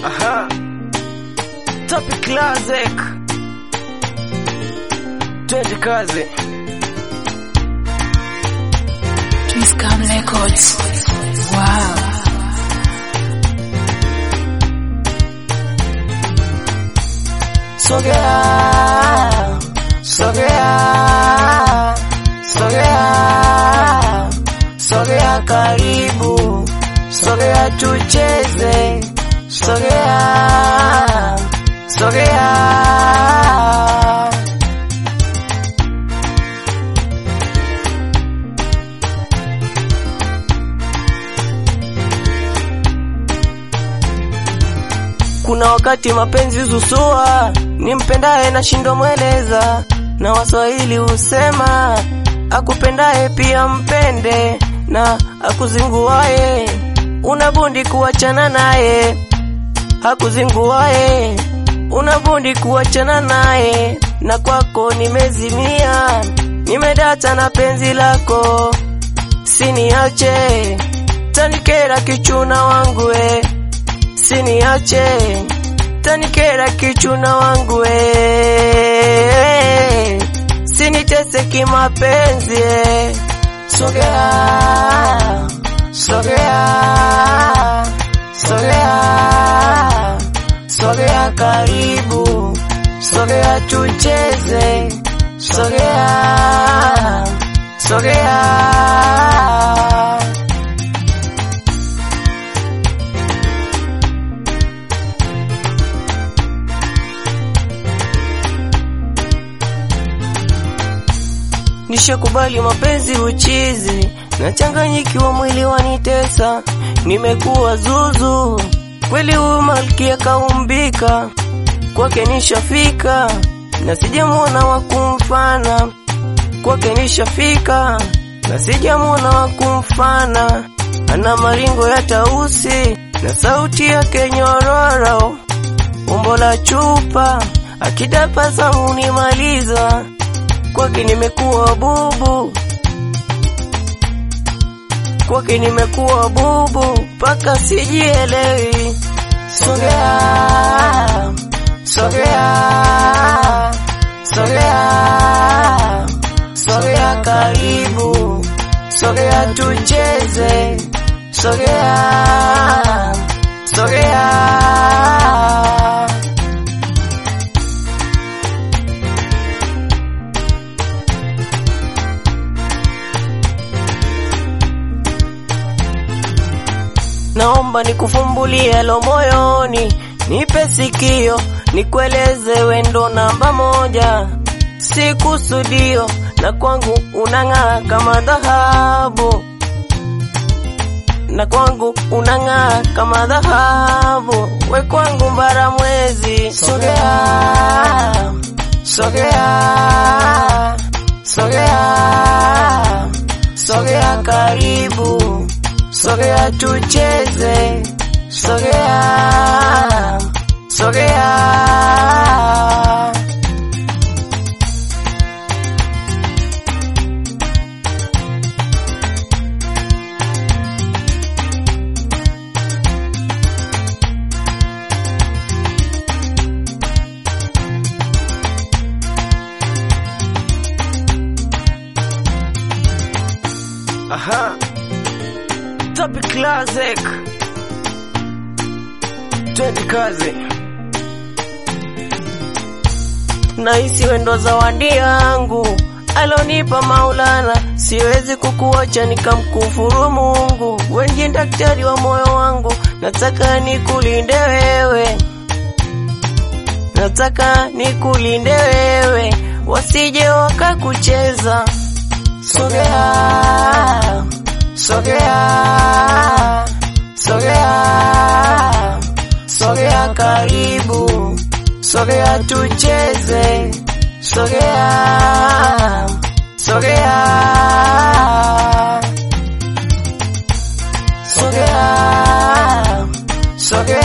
Aha. Topic Classic. Twende kazi. Twiscam Records. Wow. Sogea, sogea, sogea, sogea karibu, sogea tucheze, sogea, sogea. Kuna wakati mapenzi husua, nimpendaye nashindwa mweleza, na Waswahili husema akupendaye pia mpende, na akuzinguaye unabundi kuachana naye, hakuzinguaye unabundi kuachana naye, na kwako nimezimia, nimedata na penzi lako, siniache tanikera kichuna wangu we siniache tanikera kichuna wangu we sinitese kimapenzi eh. sogea sogea sogea sogea karibu sogea tucheze sogea sogea Nishakubali mapenzi uchizi, nachanganyikiwa mwili wanitesa, nimekuwa zuzu kweli, huyu malkia kaumbika, kwake nishafika na sijamwona wa kumfana, kwake nishafika na sijamwona wa kumfana, ana maringo ya tausi na sauti yake nyororo, umbo la chupa, akidapasa hunimaliza kwake nimekuwa bubu, kwake nimekuwa bubu mpaka sijielewi. Sogea, sogea, sogea, sogea karibu, sogea tucheze, sogea, sogea. Naomba nikufumbulie lo moyoni, nipe sikio, nikueleze wendo namba moja, si kusudio, na kwangu unang'aa kama dhahabu, na kwangu unang'aa kama dhahabu, we kwangu mbara mwezi. Sogea, sogea, sogea, sogea karibu sogea tucheze, sogea, sogea. Aha. Topic Classic. Twende kazi. Nahisi wendo zawadi yangu alonipa Maulana, siwezi kukuacha nikamkufuru Mungu. Wengi daktari wa moyo wangu, nataka nikulinde wewe, nataka nikulinde wewe, wasije wakakucheza. Sogea, sogea, sogea, sogea karibu, sogea tucheze, sogea, sogea, sogea, sogea.